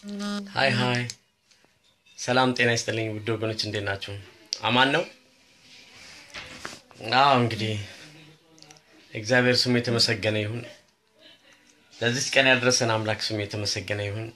ሀይ ሀይ፣ ሰላም ጤና ይስጥልኝ ውድ ወገኖች፣ እንዴት ናችሁ? አማን ነው? አዎ እንግዲህ እግዚአብሔር ስሙ የተመሰገነ ይሁን። ለዚች ቀን ያደረሰን አምላክ ስሙ የተመሰገነ ይሁን።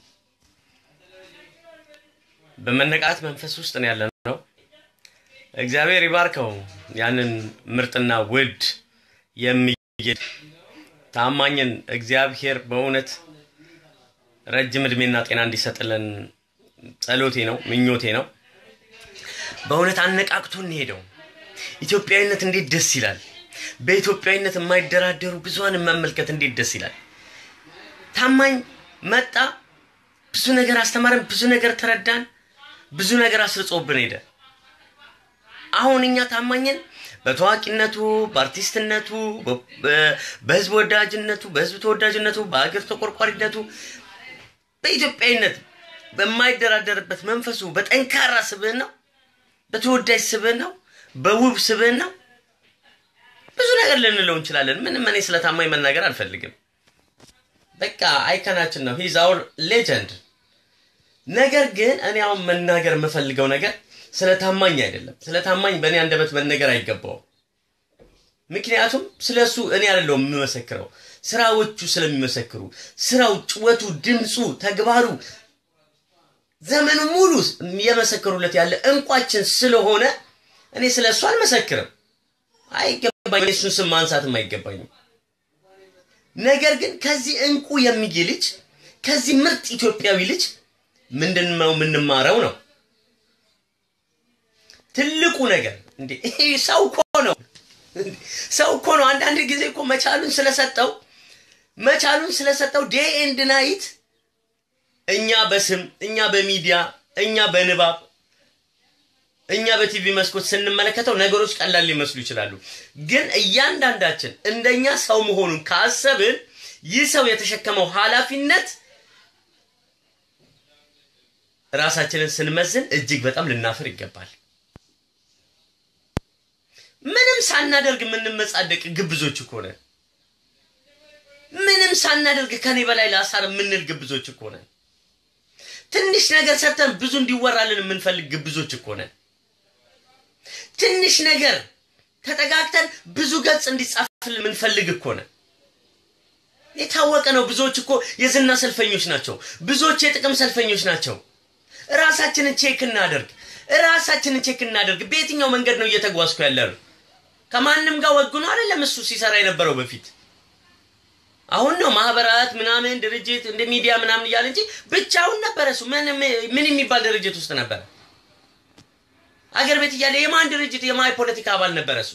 በመነቃት መንፈስ ውስጥ ነው ያለ ነው። እግዚአብሔር ይባርከው ያንን ምርጥና ውድ የሚጌድ ታማኝን እግዚአብሔር በእውነት ረጅም እድሜና ጤና እንዲሰጥልን ጸሎቴ ነው፣ ምኞቴ ነው። በእውነት አነቃቅቶ እንሄደው። ኢትዮጵያዊነት እንዴት ደስ ይላል! በኢትዮጵያዊነት የማይደራደሩ ብዙሃንን መመልከት እንዴት ደስ ይላል! ታማኝ መጣ፣ ብዙ ነገር አስተማረን፣ ብዙ ነገር ተረዳን፣ ብዙ ነገር አስርጾብን ሄደ። አሁን እኛ ታማኝን በታዋቂነቱ በአርቲስትነቱ በህዝብ ወዳጅነቱ በህዝብ ተወዳጅነቱ በሀገር ተቆርቋሪነቱ በኢትዮጵያዊነት በማይደራደርበት መንፈሱ በጠንካራ ስብዕናው በተወዳጅ ስብዕናው በውብ ስብዕናው ብዙ ነገር ልንለው እንችላለን። ምንም እኔ ስለ ታማኝ መናገር አልፈልግም። በቃ አይከናችን ነው። ሂዝ አውር ሌጀንድ። ነገር ግን እኔ አሁን መናገር የምፈልገው ነገር ስለ ታማኝ አይደለም። ስለ ታማኝ በእኔ አንደበት መነገር አይገባውም። ምክንያቱም ስለ እሱ እኔ አይደለሁም የምመሰክረው፣ ስራዎቹ ስለሚመሰክሩ፣ ስራው፣ ጭወቱ፣ ድምፁ፣ ተግባሩ ዘመኑ ሙሉ የመሰከሩለት ያለ እንቋችን ስለሆነ እኔ ስለ እሱ አልመሰክርም። አይገባኝ፣ እሱን ስም ማንሳትም አይገባኝም። ነገር ግን ከዚህ እንቁ የሚጌ ልጅ ከዚህ ምርጥ ኢትዮጵያዊ ልጅ ምንድን ነው የምንማረው ነው ትልቁ ነገር እንዴ ይሄ ሰው እኮ ነው። ሰው እኮ ነው። አንዳንድ ጊዜ እኮ መቻሉን ስለሰጠው መቻሉን ስለሰጠው ዴይ ኤንድ ናይት እኛ በስም እኛ በሚዲያ እኛ በንባብ እኛ በቲቪ መስኮት ስንመለከተው ነገሮች ቀላል ሊመስሉ ይችላሉ። ግን እያንዳንዳችን እንደኛ ሰው መሆኑን ካሰብን ይህ ሰው የተሸከመው ኃላፊነት ራሳችንን ስንመዝን እጅግ በጣም ልናፍር ይገባል። ምንም ሳናደርግ የምንመጻደቅ ግብዞች እኮ ነን። ምንም ሳናደርግ ከኔ በላይ ላሳር የምንል ግብዞች እኮ ነን። ትንሽ ነገር ሰርተን ብዙ እንዲወራልን የምንፈልግ ግብዞች እኮ ነን። ትንሽ ነገር ተጠጋግተን ብዙ ገጽ እንዲጻፍልን የምንፈልግ እኮ ነን። የታወቀ ነው። ብዙዎች እኮ የዝና ሰልፈኞች ናቸው። ብዙዎች የጥቅም ሰልፈኞች ናቸው። ራሳችንን ቼክ እናደርግ። ራሳችንን ቼክ እናደርግ። በየትኛው መንገድ ነው እየተጓዝኩ ያለ ነው? ከማንም ጋር ወግኖ አይደለም እሱ ሲሰራ የነበረው በፊት። አሁን ነው ማህበራት ምናምን ድርጅት እንደ ሚዲያ ምናምን እያለ እንጂ ብቻውን ነበረ እሱ። ምን የሚባል ድርጅት ውስጥ ነበረ? አገር ቤት እያለ የማን ድርጅት የማን ፖለቲካ አባል ነበረ እሱ?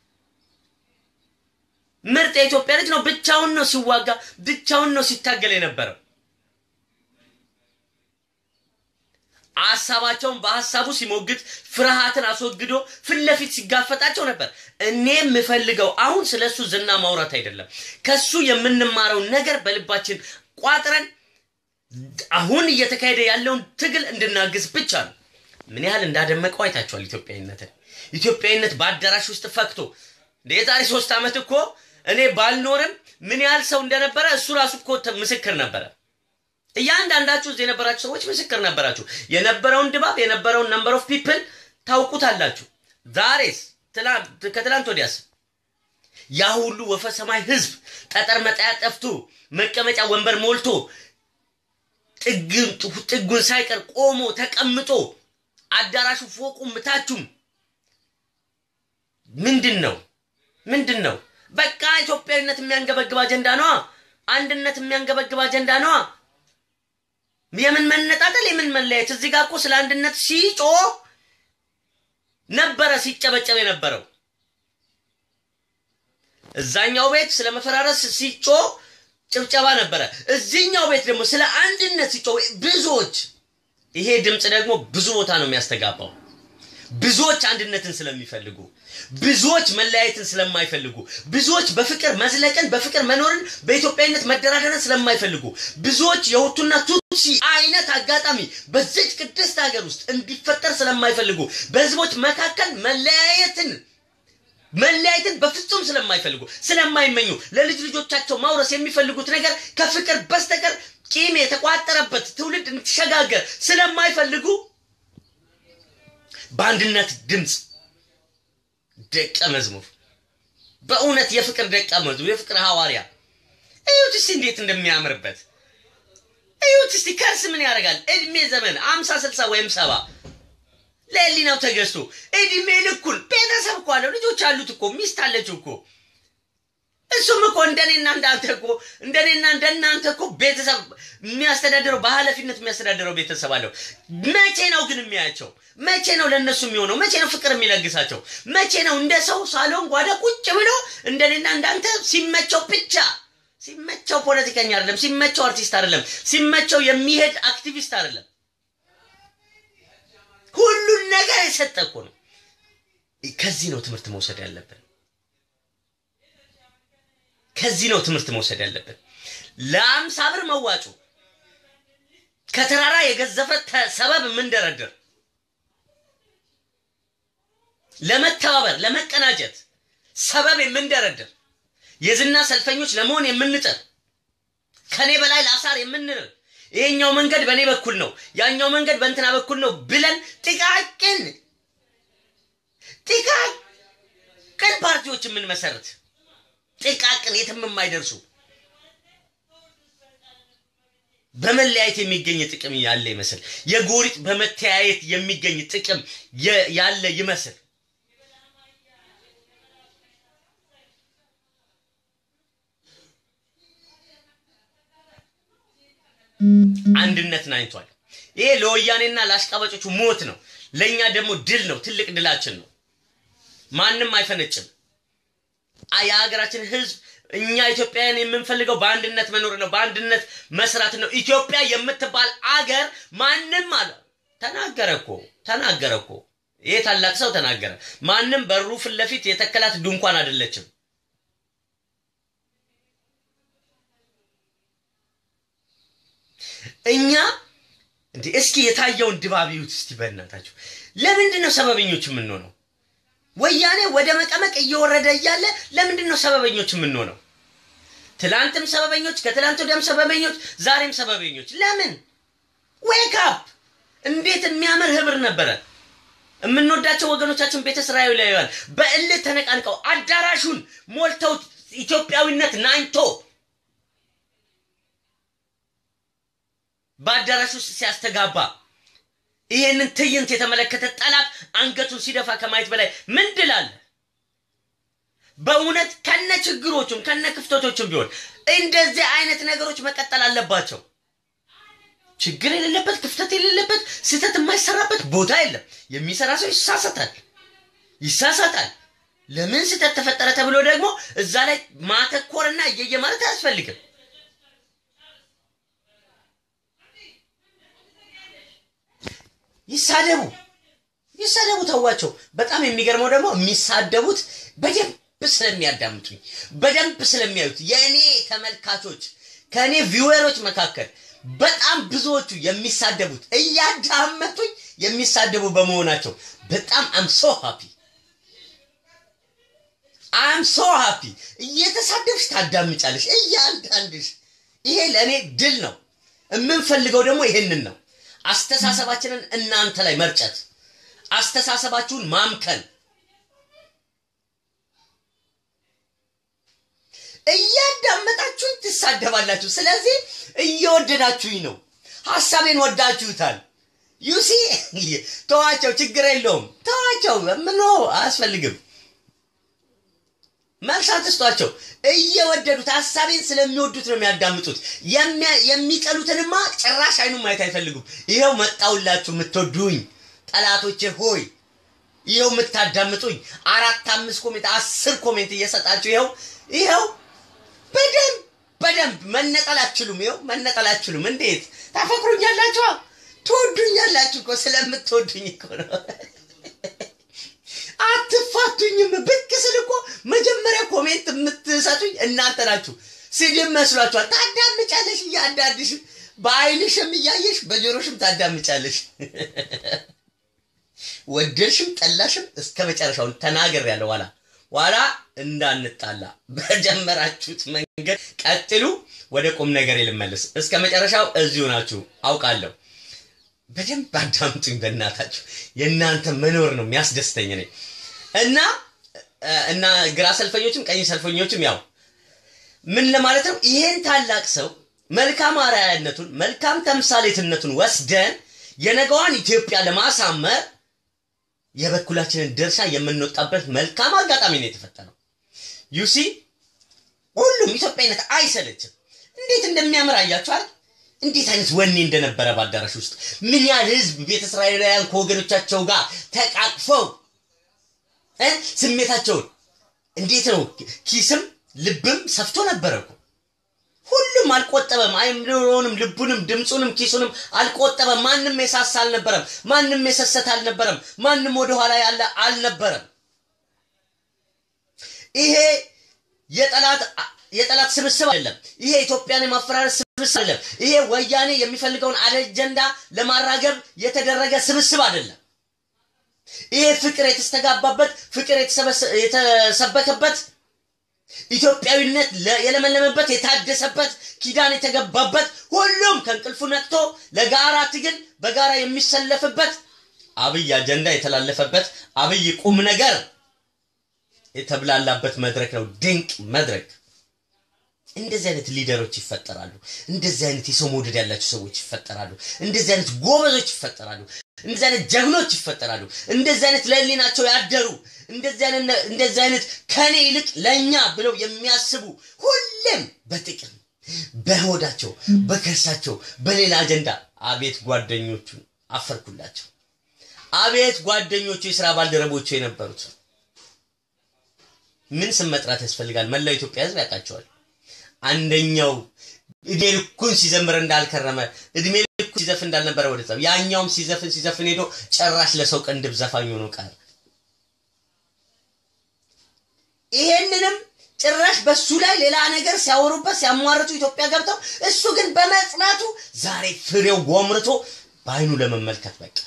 ምርጥ የኢትዮጵያ ልጅ ነው። ብቻውን ነው ሲዋጋ፣ ብቻውን ነው ሲታገል የነበረው። ሀሳባቸውን በሀሳቡ ሲሞግት ፍርሃትን አስወግዶ ፊት ለፊት ሲጋፈጣቸው ነበር። እኔ የምፈልገው አሁን ስለ እሱ ዝና ማውራት አይደለም። ከሱ የምንማረውን ነገር በልባችን ቋጥረን አሁን እየተካሄደ ያለውን ትግል እንድናግዝ ብቻ ነው። ምን ያህል እንዳደመቀው አይታችኋል። ኢትዮጵያዊነትን ኢትዮጵያዊነት በአዳራሽ ውስጥ ፈክቶ የዛሬ ሶስት ዓመት እኮ እኔ ባልኖርም ምን ያህል ሰው እንደነበረ እሱ ራሱ እኮ ምስክር ነበረ። እያንዳንዳችሁ እዚህ የነበራችሁ ሰዎች ምስክር ነበራችሁ። የነበረውን ድባብ የነበረውን ነምበር ኦፍ ፒፕል ታውቁታላችሁ። ዛሬስ ከትላንት ወዲያስ ያ ሁሉ ወፈ ሰማይ ህዝብ ጠጠር መጣያ ጠፍቶ መቀመጫ ወንበር ሞልቶ ጥጉን ሳይቀር ቆሞ ተቀምጦ አዳራሹ ፎቁም ምታችሁም ምንድን ነው ምንድን ነው? በቃ ኢትዮጵያዊነት የሚያንገበግብ አጀንዳ ነዋ። አንድነት የሚያንገበግብ አጀንዳ ነዋ። የምን መነጣጠል የምን መለያየት? እዚህ ጋር እኮ ስለ አንድነት ሲጮ ነበረ ሲጨበጨብ የነበረው። እዛኛው ቤት ስለ መፈራረስ ሲጮ ጭብጨባ ነበረ። እዚህኛው ቤት ደግሞ ስለ አንድነት ሲጮ ብዙዎች፣ ይሄ ድምፅ ደግሞ ብዙ ቦታ ነው የሚያስተጋባው። ብዙዎች አንድነትን ስለሚፈልጉ፣ ብዙዎች መለያየትን ስለማይፈልጉ፣ ብዙዎች በፍቅር መዝለቅን፣ በፍቅር መኖርን፣ በኢትዮጵያዊነት መደራደርን ስለማይፈልጉ፣ ብዙዎች የሁቱና ቱትሲ አይነት አጋጣሚ በዚች ቅድስት ሀገር ውስጥ እንዲፈጠር ስለማይፈልጉ፣ በህዝቦች መካከል መለያየትን መለያየትን በፍጹም ስለማይፈልጉ ስለማይመኙ ለልጅ ልጆቻቸው ማውረስ የሚፈልጉት ነገር ከፍቅር በስተቀር ቂም የተቋጠረበት ትውልድ እንድትሸጋገር ስለማይፈልጉ በአንድነት ድምፅ ደቀ መዝሙር በእውነት የፍቅር ደቀ መዝሙር የፍቅር ሐዋርያ እዩት እስቲ እንዴት እንደሚያምርበት እዩት እስቲ ከርስ ምን ያደርጋል እድሜ ዘመን አምሳ ስልሳ ወይም ሰባ ለህሊናው ተገዝቶ እድሜ ልኩን ቤተሰብ እኮ አለው ልጆች አሉት እኮ ሚስት አለችው እኮ እሱም እኮ እንደኔና እንዳንተ እኮ እንደኔና እንደናንተ እኮ ቤተሰብ የሚያስተዳድረው በኃላፊነት የሚያስተዳድረው ቤተሰብ አለው። መቼ ነው ግን የሚያያቸው? መቼ ነው ለእነሱ የሚሆነው? መቼ ነው ፍቅር የሚለግሳቸው? መቼ ነው እንደ ሰው ሳሎን ጓዳ ቁጭ ብሎ እንደኔና እንዳንተ ሲመቸው ብቻ ሲመቸው ፖለቲከኛ አይደለም፣ ሲመቸው አርቲስት አይደለም፣ ሲመቸው የሚሄድ አክቲቪስት አይደለም። ሁሉን ነገር የሰጠ እኮ ነው። ከዚህ ነው ትምህርት መውሰድ ያለብን። ከዚህ ነው ትምህርት መውሰድ ያለብን። ለአምሳ ብር መዋጮ ከተራራ የገዘፈ ሰበብ የምንደረድር ለመተባበር ለመቀናጀት ሰበብ የምንደረድር የዝና ሰልፈኞች ለመሆን የምንጥር ከኔ በላይ ለአሳር የምንር ይሄኛው መንገድ በእኔ በኩል ነው፣ ያኛው መንገድ በእንትና በኩል ነው ብለን ጥቃቅን ጥቃቅን ፓርቲዎች የምንመሰርት ጥቃቅን የትም የማይደርሱ በመለያየት የሚገኝ ጥቅም ያለ ይመስል የጎሪጥ በመተያየት የሚገኝ ጥቅም ያለ ይመስል አንድነት ናኝቷል። ይሄ ለወያኔና ለአሽቃባጮቹ ሞት ነው፣ ለእኛ ደግሞ ድል ነው። ትልቅ ድላችን ነው። ማንም አይፈነጭም። የሀገራችን ህዝብ እኛ ኢትዮጵያውያን የምንፈልገው በአንድነት መኖር ነው፣ በአንድነት መስራት ነው። ኢትዮጵያ የምትባል አገር ማንም አለ ተናገረ እኮ ተናገረ እኮ ይሄ ታላቅ ሰው ተናገረ። ማንም በሩ ፊት ለፊት የተከላት ድንኳን አይደለችም። እኛ እንዴ እስኪ የታየውን ድባብ ይዩት እስቲ በእናታችሁ። ለምንድን ነው ሰበበኞች የምንሆነው? ወያኔ ወደ መቀመቅ እየወረደ እያለ ለምንድን ነው ሰበበኞች የምንሆነው? ትላንትም ሰበበኞች፣ ከትላንት ወዲያም ሰበበኞች፣ ዛሬም ሰበበኞች። ለምን? ዌክ አፕ! እንዴት የሚያምር ህብር ነበረ። የምንወዳቸው ወገኖቻችን ቤተ እስራኤላውያን በእልህ ተነቃንቀው አዳራሹን ሞልተው ኢትዮጵያዊነት ናኝቶ በአዳራሽ ውስጥ ሲያስተጋባ ይሄንን ትዕይንት የተመለከተ ጠላት አንገቱን ሲደፋ ከማየት በላይ ምን ድል አለ? በእውነት ከነ ችግሮቹም ከነ ክፍተቶቹም ቢሆን እንደዚህ አይነት ነገሮች መቀጠል አለባቸው። ችግር የሌለበት ክፍተት የሌለበት ስህተት የማይሰራበት ቦታ የለም። የሚሰራ ሰው ይሳሳታል ይሳሳታል። ለምን ስህተት ተፈጠረ ተብሎ ደግሞ እዛ ላይ ማተኮርና እየየ ማለት አያስፈልግም። ይሳደቡ ይሳደቡ፣ ተዋቸው። በጣም የሚገርመው ደግሞ የሚሳደቡት በደንብ ስለሚያዳምጡኝ በደንብ ስለሚያዩት የእኔ ተመልካቾች ከእኔ ቪወሮች መካከል በጣም ብዙዎቹ የሚሳደቡት እያዳመጡኝ የሚሳደቡ በመሆናቸው በጣም አም ሶ ሃፒ አም ሶ ሃፒ። እየተሳደብሽ ታዳምጫለሽ እያንዳንድሽ። ይሄ ለእኔ ድል ነው። የምንፈልገው ደግሞ ይሄንን ነው። አስተሳሰባችንን እናንተ ላይ መርጨት፣ አስተሳሰባችሁን ማምከን፣ እያዳመጣችሁኝ ትሳደባላችሁ። ስለዚህ እየወደዳችሁኝ ነው። ሀሳቤን ወዳችሁታል። ዩሲ ተዋቸው፣ ችግር የለውም ተዋቸው። ምኖ አያስፈልግም። መልስ አትስጧቸው። እየወደዱት ሀሳቤን ስለሚወዱት ነው የሚያዳምጡት። የሚጠሉትንማ ጭራሽ አይኑን ማየት አይፈልጉም። ይኸው መጣውላችሁ የምትወዱኝ ጠላቶቼ ሆይ ይኸው የምታዳምጡኝ አራት አምስት ኮሜንት አስር ኮሜንት እየሰጣችሁ ይኸው ይኸው በደንብ በደንብ መነጠል አትችሉም። ይኸው መነጠል አትችሉም። እንዴት ታፈቅሩኛላችኋ? ትወዱኛላችሁ እኮ ስለምትወዱኝ እኮ ነው። አትፋቱኝም። ብቅ ስል እኮ መጀመሪያ ኮሜንት የምትሰጡኝ እናንተ ናችሁ። ስድብ መስሏችኋል። ታዳምጫለሽ፣ እያንዳንድሽ በአይንሽም እያየሽ በጆሮሽም ታዳምጫለሽ። ወደድሽም ጠላሽም እስከ መጨረሻውን ተናገር ያለው ኋላ ኋላ እንዳንጣላ በጀመራችሁት መንገድ ቀጥሉ። ወደ ቁም ነገር ልመልስ። እስከ መጨረሻው እዚሁ ናችሁ አውቃለሁ። በደንብ አዳምጡኝ በእናታችሁ። የእናንተ መኖር ነው የሚያስደስተኝ ነኝ እና እና ግራ ሰልፈኞችም ቀኝ ሰልፈኞችም ያው ምን ለማለት ነው ይሄን ታላቅ ሰው መልካም አርአያነቱን መልካም ተምሳሌትነቱን ወስደን የነገዋን ኢትዮጵያ ለማሳመር የበኩላችንን ድርሻ የምንወጣበት መልካም አጋጣሚ ነው የተፈጠረው። ዩሲ ሁሉም ኢትዮጵያዊነት አይሰለችም። እንዴት እንደሚያምር አያችኋል። እንዴት አይነት ወኔ እንደነበረ በአዳራሽ ውስጥ ምን ያህል ህዝብ ቤተ እስራኤላውያን ከወገኖቻቸው ጋር ተቃቅፈው ስሜታቸውን እንዴት ነው ኪስም ልብም ሰፍቶ ነበረ እኮ ሁሉም አልቆጠበም። አይምሮውንም፣ ልቡንም፣ ድምፁንም፣ ኪሱንም አልቆጠበም። ማንም የሳሳ አልነበረም። ማንም የሰሰት አልነበረም። ማንም ወደኋላ ያለ አልነበረም። ይሄ የጠላት የጠላት ስብስብ አይደለም። ይሄ ኢትዮጵያን የማፈራረስ ስብስብ አይደለም። ይሄ ወያኔ የሚፈልገውን አጀንዳ ለማራገብ የተደረገ ስብስብ አይደለም። ይሄ ፍቅር የተስተጋባበት ፍቅር የተሰበከበት ኢትዮጵያዊነት የለመለመበት የታደሰበት ኪዳን የተገባበት ሁሉም ከእንቅልፉ ነቅቶ ለጋራ ትግል በጋራ የሚሰለፍበት አብይ አጀንዳ የተላለፈበት አብይ ቁም ነገር የተብላላበት መድረክ ነው። ድንቅ መድረክ። እንደዚህ አይነት ሊደሮች ይፈጠራሉ። እንደዚህ አይነት የሰው መውደድ ያላቸው ሰዎች ይፈጠራሉ። እንደዚህ አይነት ጎበዞች ይፈጠራሉ። እንደዚህ አይነት ጀግኖች ይፈጠራሉ። እንደዚህ አይነት ለህሊናቸው ያደሩ እንደዚህ አይነት ከኔ ይልቅ ለእኛ ብለው የሚያስቡ ሁሌም በጥቅም በሆዳቸው በከርሳቸው በሌላ አጀንዳ አቤት ጓደኞቹን አፈርኩላቸው። አቤት ጓደኞቹ የስራ ባልደረቦቹ የነበሩት ምን ስም መጥራት ያስፈልጋል? መላው ኢትዮጵያ ህዝብ ያውቃቸዋል። አንደኛው እድሜ ልኩን ሲዘምር እንዳልከረመ እድሜ ልኩን ሲዘፍን እንዳልነበረ ወደ ያኛውም ሲዘፍን ሲዘፍን ሄዶ ጭራሽ ለሰው ቅንድብ ዘፋኝ ሆኖ ቀረ። ይሄንንም ጭራሽ በሱ ላይ ሌላ ነገር ሲያወሩበት ሲያሟርቱ ኢትዮጵያ ገብተው እሱ ግን በመጽናቱ ዛሬ ፍሬው ጎምርቶ በአይኑ ለመመልከት በቃ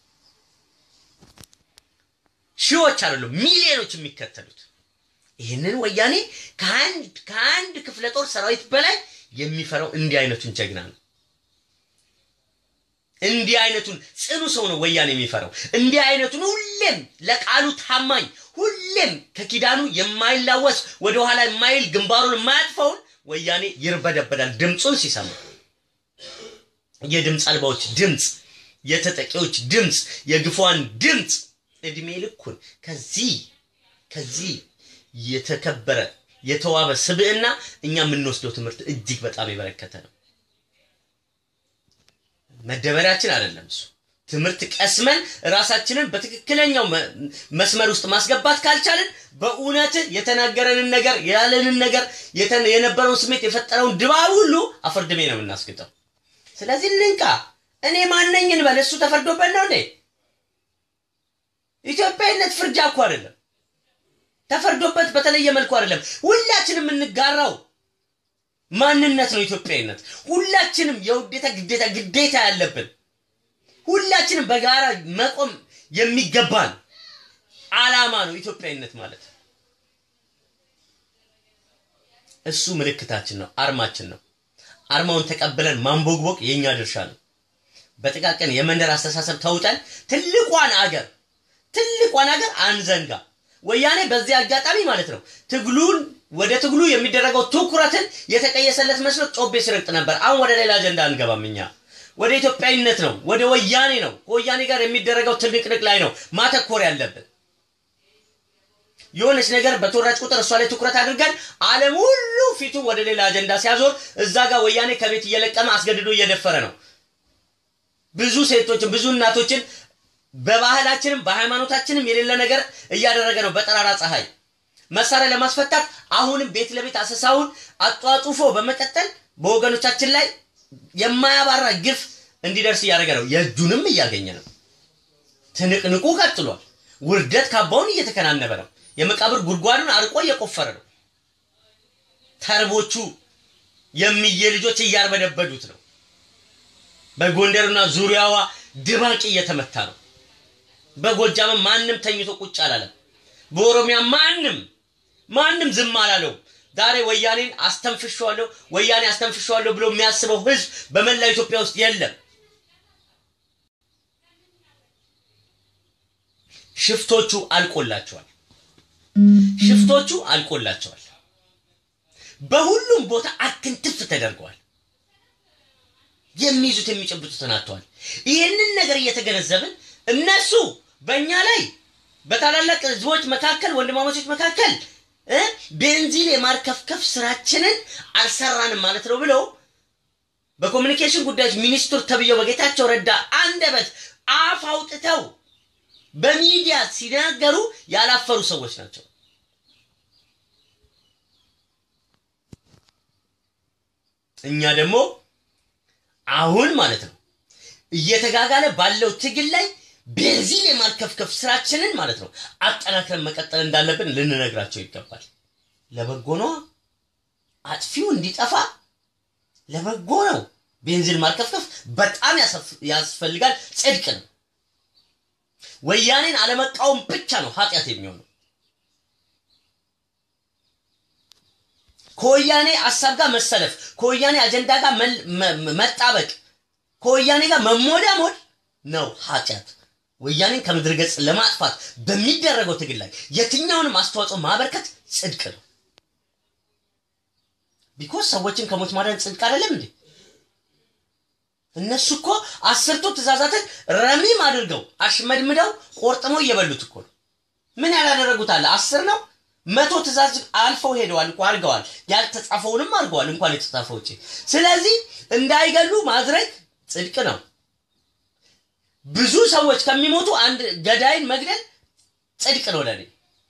ሺዎች አይደሉም ሚሊዮኖች የሚከተሉት ይህንን ወያኔ ከአንድ ከአንድ ክፍለ ጦር ሰራዊት በላይ የሚፈራው እንዲህ አይነቱን ጀግና ነው። እንዲህ አይነቱን ጽኑ ሰው ነው ወያኔ የሚፈራው። እንዲህ አይነቱን ሁሌም ለቃሉ ታማኝ፣ ሁሌም ከኪዳኑ የማይላወስ ወደኋላ የማይል ግንባሩን የማያጥፈውን ወያኔ ይርበደበዳል ድምፁን ሲሰማ። የድምፅ አልባዎች ድምፅ፣ የተጠቂዎች ድምፅ፣ የግፏን ድምፅ እድሜ ልኩን ከዚህ ከዚህ የተከበረ የተዋበ ስብዕና እኛ የምንወስደው ትምህርት እጅግ በጣም የበረከተ ነው። መደበሪያችን አይደለም እሱ። ትምህርት ቀስመን ራሳችንን በትክክለኛው መስመር ውስጥ ማስገባት ካልቻልን በእውነት የተናገረንን ነገር ያለንን ነገር የነበረውን ስሜት የፈጠረውን ድባብ ሁሉ አፈርድሜ ነው የምናስግጠው። ስለዚህ እንንቃ። እኔ ማነኝ እንበል። እሱ ተፈርዶበት ነው እንዴ? ኢትዮጵያዊነት ፍርጃ እኮ አይደለም። ተፈርዶበት በተለየ መልኩ አይደለም። ሁላችንም የምንጋራው ማንነት ነው ኢትዮጵያዊነት። ሁላችንም የውዴታ ግዴታ ግዴታ ያለብን ሁላችንም በጋራ መቆም የሚገባን አላማ ነው ኢትዮጵያዊነት ማለት። እሱ ምልክታችን ነው፣ አርማችን ነው። አርማውን ተቀብለን ማንቦግቦግ የእኛ ድርሻ ነው። በጥቃቅን የመንደር አስተሳሰብ ተውጠን ትልቋን አገር ትልቋን አገር አንዘንጋ። ወያኔ በዚህ አጋጣሚ ማለት ነው ትግሉን ወደ ትግሉ የሚደረገው ትኩረትን የተቀየሰለት መስሎ ጮቤ ሲረግጥ ነበር። አሁን ወደ ሌላ አጀንዳ አንገባም። እኛ ወደ ኢትዮጵያዊነት ነው፣ ወደ ወያኔ ነው፣ ከወያኔ ጋር የሚደረገው ትንቅንቅ ላይ ነው ማተኮር ያለብን። የሆነች ነገር በተወራጭ ቁጥር እሷ ላይ ትኩረት አድርገን ዓለም ሁሉ ፊቱ ወደ ሌላ አጀንዳ ሲያዞር እዛ ጋር ወያኔ ከቤት እየለቀመ አስገድዶ እየደፈረ ነው። ብዙ ሴቶችን ብዙ እናቶችን በባህላችንም በሃይማኖታችንም የሌለ ነገር እያደረገ ነው። በጠራራ ፀሐይ መሳሪያ ለማስፈታት አሁንም ቤት ለቤት አሰሳውን አጧጡፎ በመቀጠል በወገኖቻችን ላይ የማያባራ ግፍ እንዲደርስ እያደረገ ነው። የእጁንም እያገኘ ነው። ትንቅንቁ ቀጥሏል። ውርደት ካባውን እየተከናነበ ነው። የመቃብር ጉድጓዱን አርቆ እየቆፈረ ነው። ተርቦቹ የሚየ ልጆች እያርበደበዱት ነው። በጎንደርና ዙሪያዋ ድባቅ እየተመታ ነው። በጎጃም ማንም ተኝቶ ቁጭ አላለም። በኦሮሚያ ማንም ማንም ዝም አላለው። ዛሬ ወያኔን አስተንፍሸዋለሁ ወያኔ አስተንፍሸዋለሁ ብሎ የሚያስበው ህዝብ በመላው ኢትዮጵያ ውስጥ የለም። ሽፍቶቹ አልቆላቸዋል። ሽፍቶቹ አልቆላቸዋል። በሁሉም ቦታ አክንትፍ ተደርገዋል። የሚይዙት የሚጨብጡትን አጥተዋል። ይህንን ነገር እየተገነዘብን እነሱ በእኛ ላይ በታላላቅ ህዝቦች መካከል ወንድማማቾች መካከል እ ቤንዚን የማርከፍከፍ ስራችንን አልሰራንም ማለት ነው ብለው በኮሚኒኬሽን ጉዳዮች ሚኒስትር ተብዬው በጌታቸው ረዳ አንደበት አፍ አውጥተው በሚዲያ ሲናገሩ ያላፈሩ ሰዎች ናቸው። እኛ ደግሞ አሁን ማለት ነው እየተጋጋለ ባለው ትግል ላይ ቤንዚን የማርከፍከፍ ስራችንን ማለት ነው አጠናክረን መቀጠል እንዳለብን ልንነግራቸው ይገባል። ለበጎ ነው። አጥፊው እንዲጠፋ ለበጎ ነው። ቤንዚን ማርከፍከፍ በጣም ያስፈልጋል። ጽድቅ ነው። ወያኔን አለመቃወም ብቻ ነው ኃጢአት የሚሆነው። ከወያኔ ሀሳብ ጋር መሰለፍ፣ ከወያኔ አጀንዳ ጋር መጣበቅ፣ ከወያኔ ጋር መሞዳሞድ ነው ኃጢአት። ወያኔን ከምድር ገጽ ለማጥፋት በሚደረገው ትግል ላይ የትኛውንም አስተዋጽኦ ማበርከት ጽድቅ ነው። ቢኮዝ ሰዎችን ከሞት ማዳን ጽድቅ አይደለም እንዴ? እነሱ እኮ አስርቱ ትእዛዛትን ረሚም አድርገው አሽመድምደው ቆርጥመው እየበሉት እኮ ነው። ምን ያላደረጉት አለ? አስር ነው መቶ ትእዛዝ አልፈው ሄደዋል እኮ አድርገዋል። ያልተጻፈውንም አድርገዋል እንኳን የተጻፈው ውጭ። ስለዚህ እንዳይገሉ ማድረግ ጽድቅ ነው። ብዙ ሰዎች ከሚሞቱ አንድ ገዳይን መግደል ጽድቅ ነው ለኔ።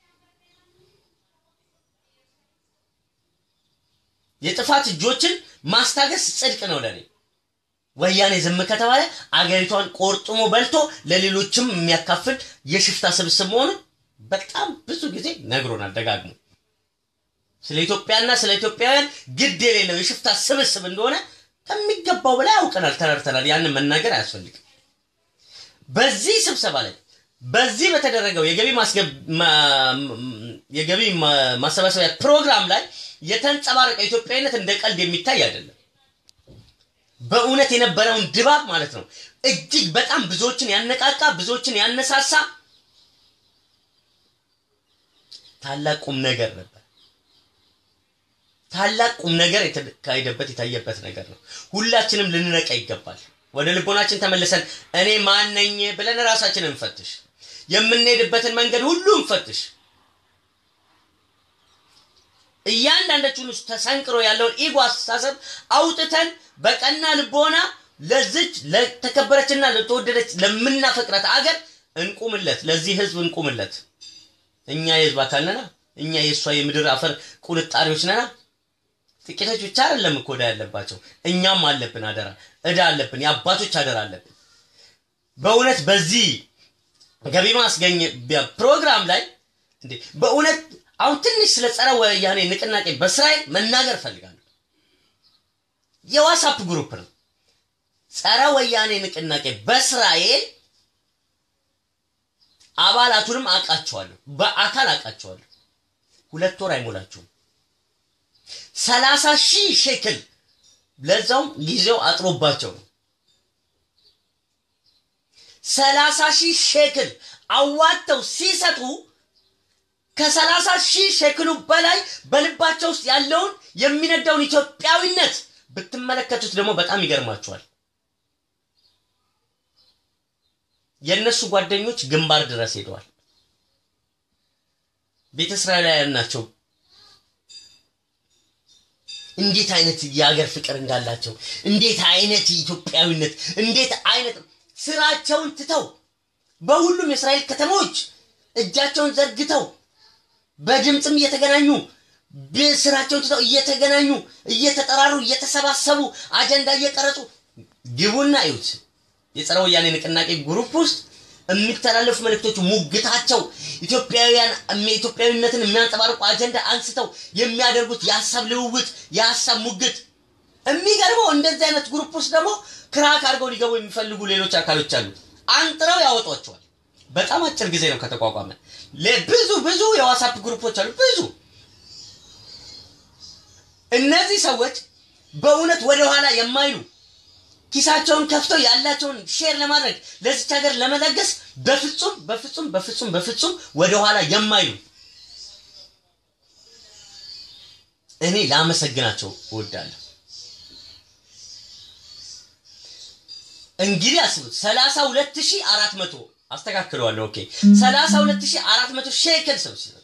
የጥፋት እጆችን ማስታገስ ጽድቅ ነው ለኔ። ወያኔ ዝም ከተባለ አገሪቷን ቆርጥሞ በልቶ ለሌሎችም የሚያካፍል የሽፍታ ስብስብ መሆኑን በጣም ብዙ ጊዜ ነግሮናል ደጋግሞ። ስለ ኢትዮጵያና ስለ ኢትዮጵያውያን ግድ የሌለው የሽፍታ ስብስብ እንደሆነ ከሚገባው በላይ አውቀናል፣ ተረድተናል። ያንን መናገር አያስፈልግም። በዚህ ስብሰባ ላይ በዚህ በተደረገው የገቢ የገቢ ማሰባሰቢያ ፕሮግራም ላይ የተንጸባረቀ ኢትዮጵያዊነት እንደ ቀልድ የሚታይ አይደለም። በእውነት የነበረውን ድባብ ማለት ነው እጅግ በጣም ብዙዎችን ያነቃቃ፣ ብዙዎችን ያነሳሳ ታላቅ ቁም ነገር ነበር። ታላቅ ቁም ነገር የተካሄደበት የታየበት ነገር ነው። ሁላችንም ልንነቃ ይገባል። ወደ ልቦናችን ተመልሰን እኔ ማን ነኝ ብለን ራሳችንን እንፈትሽ። የምንሄድበትን መንገድ ሁሉ እንፈትሽ። እያንዳንዳችን ውስጥ ተሰንቅሮ ያለውን ኢጎ አስተሳሰብ አውጥተን በቀና ልቦና ለዝች ለተከበረችና ለተወደደች ለምናፈቅራት አገር እንቁምለት። ለዚህ ህዝብ እንቁምለት። እኛ የህዝብ አካል ነና። እኛ የእሷ የምድር አፈር ቁንጣሪዎች ነና። ጥቂቶች ብቻ አይደለም እኮ ዕዳ ያለባቸው፣ እኛም አለብን አደራ፣ ዕዳ አለብን፣ የአባቶች አደራ አለብን። በእውነት በዚህ ገቢ ማስገኝ ፕሮግራም ላይ እንዴ በእውነት አሁን ትንሽ ስለ ጸረ ወያኔ ንቅናቄ በእስራኤል መናገር እፈልጋለሁ። የዋትስአፕ ግሩፕ ነው። ጸረ ወያኔ ንቅናቄ በእስራኤል አባላቱንም አውቃቸዋለሁ፣ በአካል አውቃቸዋለሁ። ሁለት ወር አይሞላችሁም። ሰላሳ ሺህ ሼክል ለዛውም ጊዜው አጥሮባቸው ነው። ሰላሳ ሺህ ሼክል አዋጥተው ሲሰጡ ከሰላሳ ሺህ ሼክሉ በላይ በልባቸው ውስጥ ያለውን የሚነዳውን ኢትዮጵያዊነት ብትመለከቱት ደግሞ በጣም ይገርማቸዋል። የእነሱ ጓደኞች ግንባር ድረስ ሄደዋል። ቤተ እስራኤላውያን ናቸው። እንዴት አይነት የሀገር ፍቅር እንዳላቸው፣ እንዴት አይነት ኢትዮጵያዊነት፣ እንዴት አይነት ስራቸውን ትተው በሁሉም የእስራኤል ከተሞች እጃቸውን ዘርግተው በድምፅም እየተገናኙ ስራቸውን ትተው እየተገናኙ እየተጠራሩ እየተሰባሰቡ አጀንዳ እየቀረጹ ግቡና እዩት። የጸረ ወያኔ ንቅናቄ ግሩፕ ውስጥ የሚተላለፉ መልእክቶች ሙግታቸው ኢትዮጵያውያን ኢትዮጵያዊነትን የሚያንጸባርቁ አጀንዳ አንስተው የሚያደርጉት የሀሳብ ልውውጥ የሀሳብ ሙግት የሚገርመው እንደዚህ አይነት ግሩፕ ውስጥ ደግሞ ክራክ አድርገው ሊገቡ የሚፈልጉ ሌሎች አካሎች አሉ። አንጥረው ያወጧቸዋል። በጣም አጭር ጊዜ ነው ከተቋቋመ። ብዙ ብዙ የዋትስአፕ ግሩፖች አሉ። ብዙ እነዚህ ሰዎች በእውነት ወደኋላ የማይሉ ኪሳቸውን ከፍተው ያላቸውን ሼር ለማድረግ ለዚች ሀገር ለመለገስ በፍጹም በፍጹም በፍጹም በፍጹም ወደኋላ የማይሉ እኔ ላመሰግናቸው እወዳለሁ። እንግዲህ አስቡት ሰላሳ ሁለት ሺህ አራት መቶ አስተካክለዋለሁ። ኦኬ ሰላሳ ሁለት ሺህ አራት መቶ ሼክል ሰው ሲሰጥ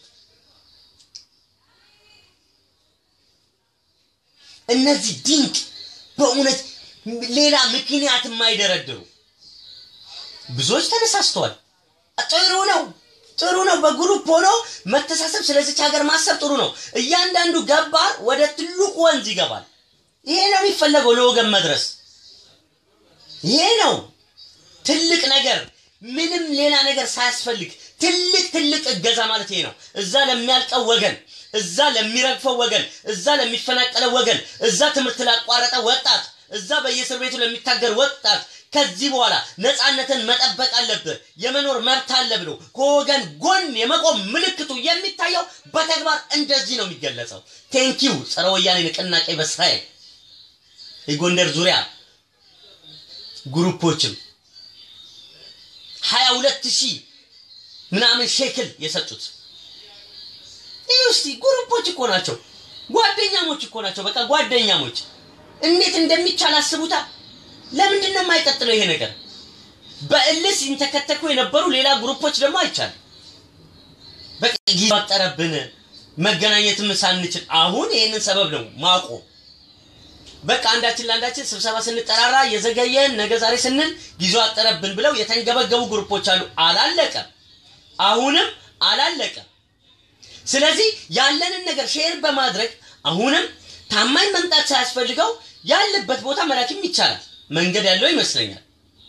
እነዚህ ድንቅ በእውነት ሌላ ምክንያት የማይደረድሩ ብዙዎች ተነሳስተዋል። ጥሩ ነው፣ ጥሩ ነው። በግሩፕ ሆኖ መተሳሰብ፣ ስለዚች ሀገር ማሰብ ጥሩ ነው። እያንዳንዱ ገባር ወደ ትልቁ ወንዝ ይገባል። ይሄ ነው የሚፈለገው ለወገን መድረስ። ይሄ ነው ትልቅ ነገር፣ ምንም ሌላ ነገር ሳያስፈልግ ትልቅ ትልቅ እገዛ ማለት ይሄ ነው። እዛ ለሚያልቀው ወገን፣ እዛ ለሚረግፈው ወገን፣ እዛ ለሚፈናቀለው ወገን፣ እዛ ትምህርት ላቋረጠ ወጣት፣ እዛ በየእስር ቤቱ ለሚታገር ወጣት ከዚህ በኋላ ነፃነትን መጠበቅ አለብህ፣ የመኖር መብት አለ ብሎ ከወገን ጎን የመቆም ምልክቱ የሚታየው በተግባር እንደዚህ ነው የሚገለጸው። ቴንኪው ጸረ ወያኔ ንቅናቄ በእስራኤል የጎንደር ዙሪያ ግሩፖችም ሀያ ሁለት ሺህ ምናምን ሼክል የሰጡት ይህ ውስቲ ግሩፖች እኮ ናቸው፣ ጓደኛሞች እኮ ናቸው። በቃ ጓደኛሞች እንዴት እንደሚቻል አስቡታ። ለምንድን ነው የማይቀጥለው ይሄ ነገር? በእልህ ሲንተከተኩ የነበሩ ሌላ ግሩፖች ደግሞ አይቻልም። በቃ ጊዜ አጠረብን፣ መገናኘትም ሳንችል አሁን ይህንን ሰበብ ነው ማቆም። በቃ አንዳችን ለአንዳችን ስብሰባ ስንጠራራ የዘገየን ነገ ዛሬ ስንል ጊዜው አጠረብን ብለው የተንገበገቡ ግሩፖች አሉ። አላለቀም፣ አሁንም አላለቀም። ስለዚህ ያለንን ነገር ሼር በማድረግ አሁንም ታማኝ መምጣት ሳያስፈልገው ያለበት ቦታ መላክም ይቻላል። መንገድ ያለው ይመስለኛል።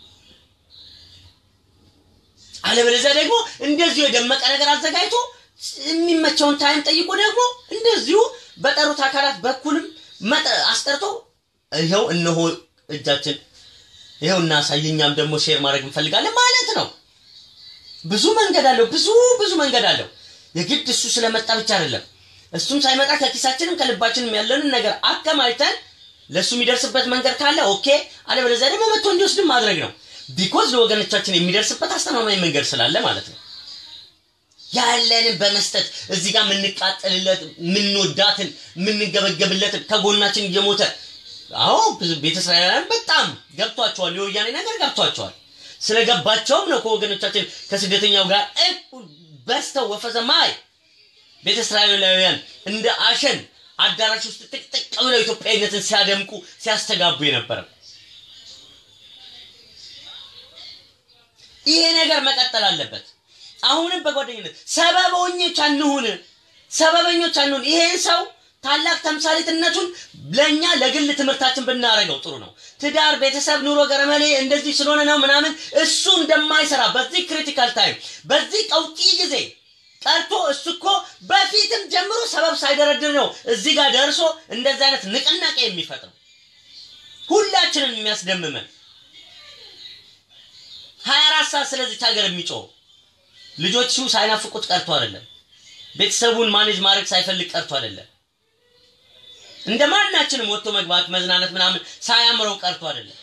አለበለዚያ ደግሞ እንደዚሁ የደመቀ ነገር አዘጋጅቶ የሚመቸውን ታይም ጠይቆ ደግሞ እንደዚሁ በጠሩት አካላት በኩልም አስጠርቶ ይኸው እነሆ እጃችን ይኸው እናሳይ፣ እኛም ደግሞ ሼር ማድረግ እንፈልጋለን ማለት ነው። ብዙ መንገድ አለው። ብዙ ብዙ መንገድ አለው። የግድ እሱ ስለመጣ ብቻ አይደለም። እሱም ሳይመጣ ከኪሳችንም ከልባችንም ያለንን ነገር አከማችተን ለእሱ የሚደርስበት መንገድ ካለ ኦኬ፣ አለበለዚያ ደግሞ መጥቶ እንዲወስድም ማድረግ ነው። ቢኮዝ ለወገኖቻችን የሚደርስበት አስተማማኝ መንገድ ስላለ ማለት ነው። ያለንን በመስጠት እዚህ ጋር የምንቃጠልለት የምንወዳትን የምንገበገብለትን ከጎናችን እየሞተ አዎ ብዙ ቤተ እስራኤላውያን በጣም ገብቷቸዋል። የወያኔ ነገር ገብቷቸዋል። ስለገባቸውም ነው ከወገኖቻችን ከስደተኛው ጋር በስተው ወፈዘማይ ቤተ እስራኤላውያን እንደ አሸን አዳራሽ ውስጥ ጥቅጥቅ ብለው ኢትዮጵያዊነትን ሲያደምቁ ሲያስተጋቡ የነበረ ይሄ ነገር መቀጠል አለበት። አሁንም በጓደኝነት ሰበበኞች አንሁን፣ ሰበበኞች አንሁን። ይሄን ሰው ታላቅ ተምሳሌትነቱን ለእኛ ለግል ትምህርታችን ብናደርገው ጥሩ ነው። ትዳር፣ ቤተሰብ፣ ኑሮ ገረመሌ እንደዚህ ስለሆነ ነው ምናምን እሱ እንደማይሰራ በዚህ ክሪቲካል ታይም በዚህ ቀውጢ ጊዜ ቀርቶ እሱ እኮ በፊትም ጀምሮ ሰበብ ሳይደረድር ነው እዚህ ጋር ደርሶ እንደዚህ አይነት ንቅናቄ የሚፈጥረው ሁላችንን የሚያስደምመን ሀያ አራት ሰዓት ስለዚች ሀገር የሚጮው ልጆቹ ሳይናፍቁት ቀርቶ አይደለም። ቤተሰቡን ማኔጅ ማድረግ ሳይፈልግ ቀርቶ አይደለም። እንደ ማናችንም ወጥቶ መግባት መዝናናት ምናምን ሳያምረው ቀርቶ አይደለም።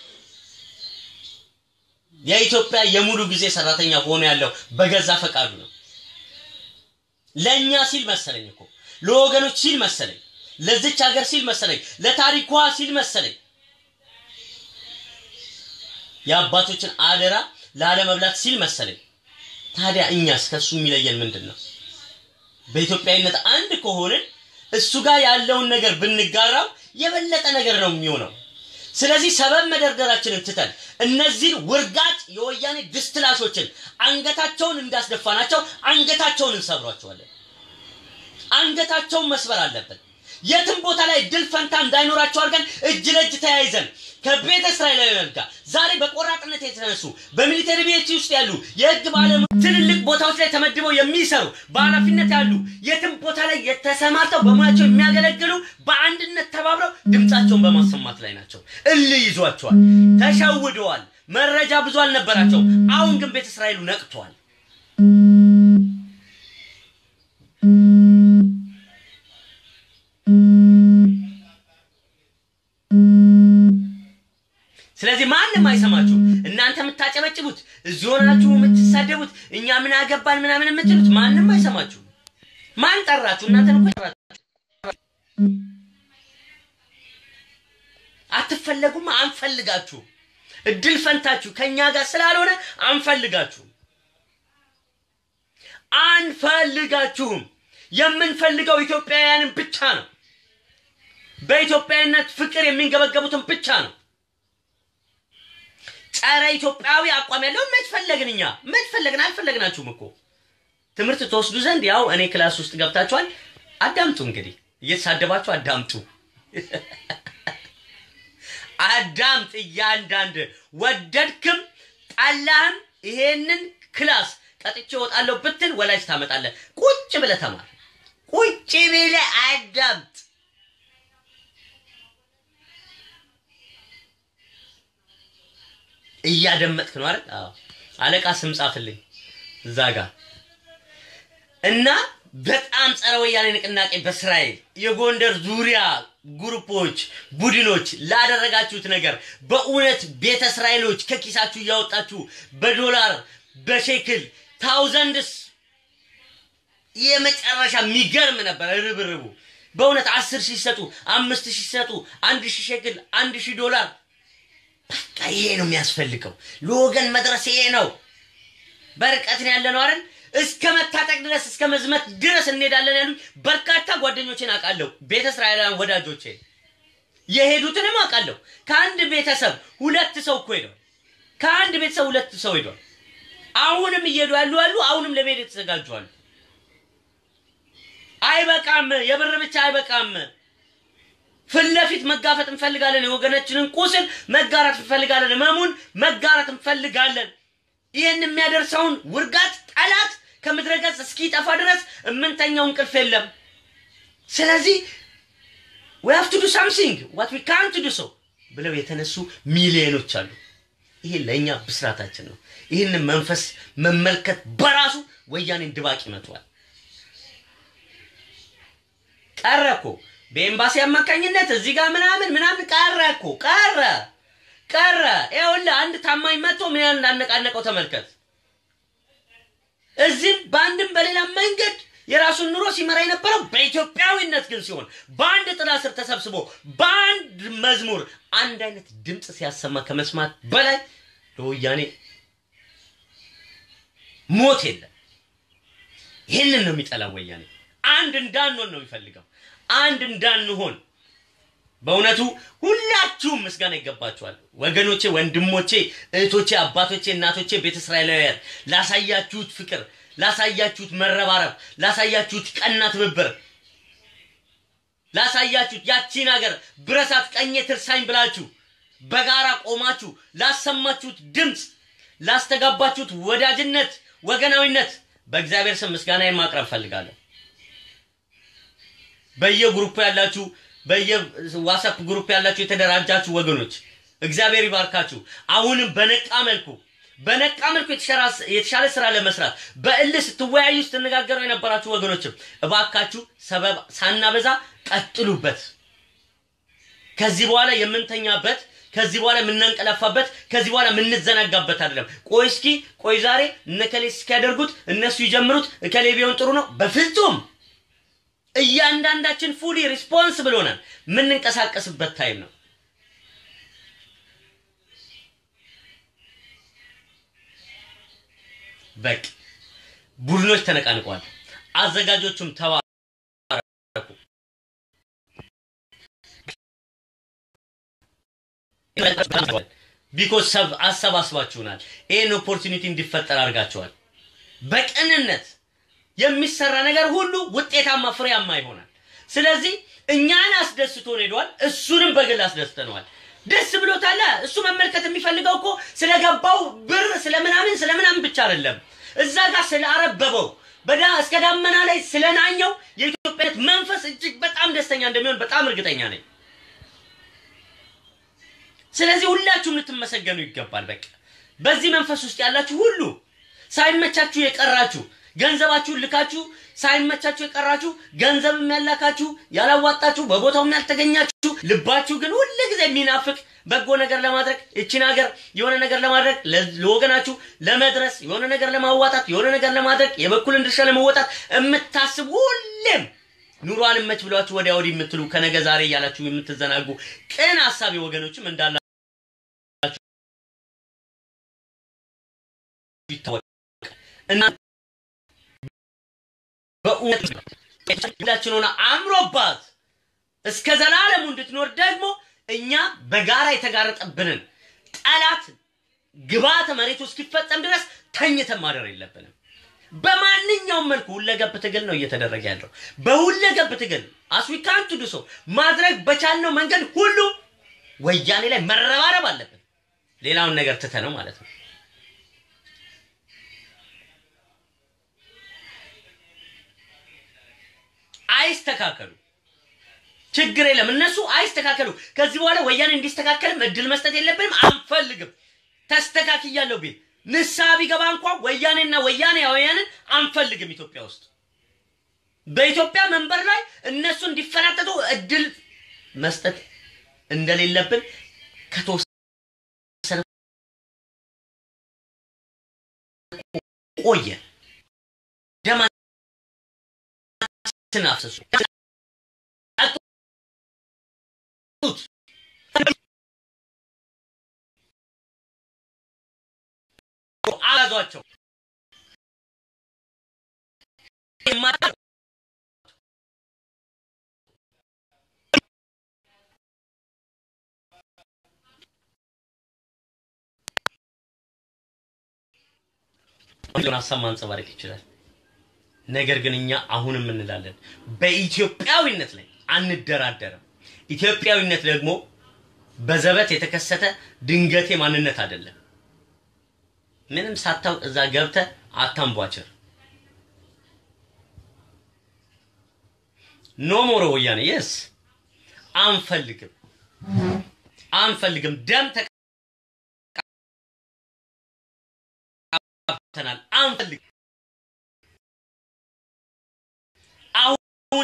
የኢትዮጵያ የሙሉ ጊዜ ሰራተኛ ሆኖ ያለው በገዛ ፈቃዱ ነው። ለእኛ ሲል መሰለኝ እኮ ለወገኖች ሲል መሰለኝ፣ ለዚች ሀገር ሲል መሰለኝ፣ ለታሪኳ ሲል መሰለኝ የአባቶችን አደራ ላለመብላት ሲል መሰለኝ። ታዲያ እኛስ ከእሱ የሚለየን ምንድን ነው? በኢትዮጵያዊነት አንድ ከሆንን እሱ ጋር ያለውን ነገር ብንጋራው የበለጠ ነገር ነው የሚሆነው። ስለዚህ ሰበብ መደርደራችንን ትተን እነዚህን ውርጋጭ የወያኔ ድስትላሾችን አንገታቸውን እንዳስደፋናቸው አንገታቸውን እንሰብሯቸዋለን። አንገታቸውን መስበር አለብን። የትም ቦታ ላይ ድል ፈንታ እንዳይኖራቸው አድርገን እጅ ለእጅ ተያይዘን ከቤተ እስራኤላውያን ጋር ዛሬ በቆራጥነት የተነሱ በሚሊተሪ ቤት ውስጥ ያሉ የህግ ባለሙ ትልልቅ ቦታዎች ላይ ተመድበው የሚሰሩ በኃላፊነት ያሉ የትም ቦታ ላይ የተሰማርተው በሙያቸው የሚያገለግሉ በአንድነት ተባብረው ድምፃቸውን በማሰማት ላይ ናቸው። እልህ ይዟቸዋል፣ ተሸውደዋል። መረጃ ብዙ አልነበራቸውም። አሁን ግን ቤተ እስራኤሉ ነቅቷል። ስለዚህ ማንም አይሰማችሁ። እናንተ የምታጨበጭቡት እዚህ ሆናችሁ የምትሳደቡት እኛ ምን አገባን ምናምን የምትሉት ማንም አይሰማችሁ። ማን ጠራችሁ? እናንተን እኮ ጠራችሁ። አትፈለጉም፣ አንፈልጋችሁ። እድል ፈንታችሁ ከኛ ጋር ስላልሆነ አንፈልጋችሁም፣ አንፈልጋችሁም። የምንፈልገው ኢትዮጵያውያንን ብቻ ነው። በኢትዮጵያዊነት ፍቅር የሚንገበገቡትን ብቻ ነው። ጸረ ኢትዮጵያዊ አቋም ያለው መች ፈለግን እኛ መች ፈለግን? አልፈለግናችሁም እኮ ትምህርት ተወስዱ ዘንድ ያው እኔ ክላስ ውስጥ ገብታችኋል። አዳምጡ እንግዲህ እየተሳደባችሁ አዳምጡ፣ አዳምጥ። እያንዳንድ ወደድክም ጠላህም ይሄንን ክላስ ቀጥቼ እወጣለሁ ብትል ወላጅ ታመጣለህ። ቁጭ ብለህ ተማር፣ ቁጭ ብለህ አዳምጥ። እያደመጥክ ነው አይደል? አዎ። አለቃ ስም ጻፍልኝ እዛ ጋር እና በጣም ጸረ ወያኔ ንቅናቄ በእስራኤል የጎንደር ዙሪያ ግሩፖች፣ ቡድኖች ላደረጋችሁት ነገር በእውነት ቤተ እስራኤሎች ከኪሳችሁ እያወጣችሁ በዶላር በሼክል ታውዘንድስ የመጨረሻ የሚገርም ነበር ርብርቡ። በእውነት አስር ሺህ ሲሰጡ አምስት ሺህ ሲሰጡ አንድ ሺህ ሼክል አንድ ሺህ ዶላር በቃ ይሄ ነው የሚያስፈልገው። ለወገን መድረስ ይሄ ነው። በርቀት ነው ያለ ነው አይደል? እስከ መታጠቅ ድረስ እስከ መዝመት ድረስ እንሄዳለን ያሉ በርካታ ጓደኞቼን አውቃለሁ። ቤተ እስራኤላውያን ወዳጆቼ የሄዱትንም አውቃለሁ። ከአንድ ቤተሰብ ሁለት ሰው እኮ ሄደዋል። ከአንድ ቤተሰብ ሁለት ሰው ሄዷል። አሁንም እየሄዱ ያሉ አሉ። አሁንም ለመሄድ የተዘጋጁ አሉ። አይበቃም፣ የብር ብቻ አይበቃም። ፊት ለፊት መጋፈጥ እንፈልጋለን። የወገናችንን ቁስል መጋራት እንፈልጋለን። ህመሙን መጋራት እንፈልጋለን። ይህን የሚያደርሰውን ውርጋት ጠላት ከምድረ ገጽ እስኪጠፋ ድረስ የምንተኛው እንቅልፍ የለም። ስለዚህ we have to do something what we can't do so ብለው የተነሱ ሚሊዮኖች አሉ። ይሄ ለእኛ ብስራታችን ነው። ይህንን መንፈስ መመልከት በራሱ ወያኔን ድባቅ ይመቷል። ቀረ እኮ በኤምባሲ አማካኝነት እዚህ ጋር ምናምን ምናምን ቀረ እኮ ቀረ ቀረ። ይኸውልህ አንድ ታማኝ መጥቶ ምን ያህል እንዳነቃነቀው ተመልከት። እዚህም በአንድም በሌላ መንገድ የራሱን ኑሮ ሲመራ የነበረው በኢትዮጵያዊነት ግን ሲሆን በአንድ ጥላ ስር ተሰብስቦ በአንድ መዝሙር አንድ አይነት ድምፅ ሲያሰማ ከመስማት በላይ ለወያኔ ሞት የለም። ይህንን ነው የሚጠላው ወያኔ። አንድ እንዳንሆን ነው የሚፈልገው። አንድ እንዳንሆን በእውነቱ ሁላችሁም ምስጋና ይገባችኋል ወገኖቼ፣ ወንድሞቼ፣ እህቶቼ፣ አባቶቼ፣ እናቶቼ፣ ቤተ እስራኤላውያን ላሳያችሁት ፍቅር፣ ላሳያችሁት መረባረብ፣ ላሳያችሁት ቀና ትብብር፣ ላሳያችሁት ያቺን ሀገር ብረሳት ቀኜ ትርሳኝ ብላችሁ በጋራ ቆማችሁ ላሰማችሁት ድምፅ፣ ላስተጋባችሁት ወዳጅነት፣ ወገናዊነት በእግዚአብሔር ስም ምስጋናዬን ማቅረብ ፈልጋለሁ። በየግሩፕ ያላችሁ በየዋትስአፕ ግሩፕ ያላችሁ የተደራጃችሁ ወገኖች እግዚአብሔር ይባርካችሁ። አሁንም በነቃ መልኩ በነቃ መልኩ የተሻለ ስራ ለመስራት በእልህ ስትወያዩ ስትነጋገሩ የነበራችሁ ወገኖችም እባካችሁ ሰበብ ሳናበዛ ቀጥሉበት። ከዚህ በኋላ የምንተኛበት ከዚህ በኋላ የምናንቀላፋበት ከዚህ በኋላ የምንዘናጋበት አይደለም። ቆይ እስኪ ቆይ ዛሬ እነከሌ እስኪያደርጉት እነሱ ይጀምሩት እከሌ ቢሆን ጥሩ ነው። በፍጹም እያንዳንዳችን ፉሊ ሪስፖንስብል ሆነን የምንንቀሳቀስበት ታይም ነው። በቃ ቡድኖች ተነቃንቀዋል። አዘጋጆቹም ተባረኩ። ቢኮዝ ሰብ አሰባስባችሁናል። ይህን ኦፖርቹኒቲ እንዲፈጠር አድርጋችኋል። በቅንነት የሚሰራ ነገር ሁሉ ውጤታማ ፍሬያማ ይሆናል። ስለዚህ እኛን አስደስቶን ሄደዋል። እሱንም በግል አስደስተነዋል። ደስ ብሎታል። እሱ መመልከት የሚፈልገው እኮ ስለገባው ብር ስለምናምን ስለምናምን ብቻ አይደለም። እዛ ጋር ስላረበበው በዳ እስከ ዳመና ላይ ስለናኘው የኢትዮጵያነት መንፈስ እጅግ በጣም ደስተኛ እንደሚሆን በጣም እርግጠኛ ነኝ። ስለዚህ ሁላችሁም ልትመሰገኑ ይገባል። በቃ በዚህ መንፈስ ውስጥ ያላችሁ ሁሉ ሳይመቻችሁ የቀራችሁ ገንዘባችሁን ልካችሁ ሳይመቻችሁ የቀራችሁ ገንዘብም ያላካችሁ ያላዋጣችሁ በቦታውም ያልተገኛችሁ ልባችሁ ግን ሁል ጊዜ የሚናፍቅ በጎ ነገር ለማድረግ እችን ሀገር የሆነ ነገር ለማድረግ ለወገናችሁ ለመድረስ የሆነ ነገር ለማዋጣት የሆነ ነገር ለማድረግ የበኩልን ድርሻ ለመወጣት የምታስብ ሁሌም ኑሮ አልመች ብሏችሁ ወዲያ ወዲህ የምትሉ ከነገ ዛሬ እያላችሁ የምትዘናጉ ቅን ሀሳቢ ወገኖችም እንዳላ ይታወቅ እና በእውነት ሁላችን ሆነ አምሮባት እስከ ዘላለሙ እንድትኖር ደግሞ እኛ በጋራ የተጋረጠብንን ጠላት ግብዓተ መሬቱ እስኪፈጸም ድረስ ተኝተን ማደር የለብንም። በማንኛውም መልኩ ሁለገብ ትግል ነው እየተደረገ ያለው። በሁለገብ ትግል አስዊካንቱ ድሶ ማድረግ በቻልነው መንገድ ሁሉ ወያኔ ላይ መረባረብ አለብን። ሌላውን ነገር ትተ ነው ማለት ነው። አይስተካከሉ፣ ችግር የለም። እነሱ አይስተካከሉ። ከዚህ በኋላ ወያኔ እንዲስተካከልም እድል መስጠት የለብንም፣ አንፈልግም። ተስተካክያለሁ ቢል ንስሐ ቢገባ እንኳ ወያኔና ወያኔያውያንን አንፈልግም ኢትዮጵያ ውስጥ። በኢትዮጵያ መንበር ላይ እነሱ እንዲፈናጠጡ እድል መስጠት እንደሌለብን ከተወሰነ ቆየ። ደማችን አፍሰሱ አላዟቸው ሀሳብ ማንጸባረቅ ይችላል። ነገር ግን እኛ አሁንም እንላለን በኢትዮጵያዊነት ላይ አንደራደርም። ኢትዮጵያዊነት ደግሞ በዘበት የተከሰተ ድንገቴ ማንነት አይደለም። ምንም ሳታውቅ እዛ ገብተ አታንቧችር። ኖ ሞሮ ወያኔ የስ አንፈልግም አንፈልግም። ደም ተቀብተናል። አንፈልግም። አሁን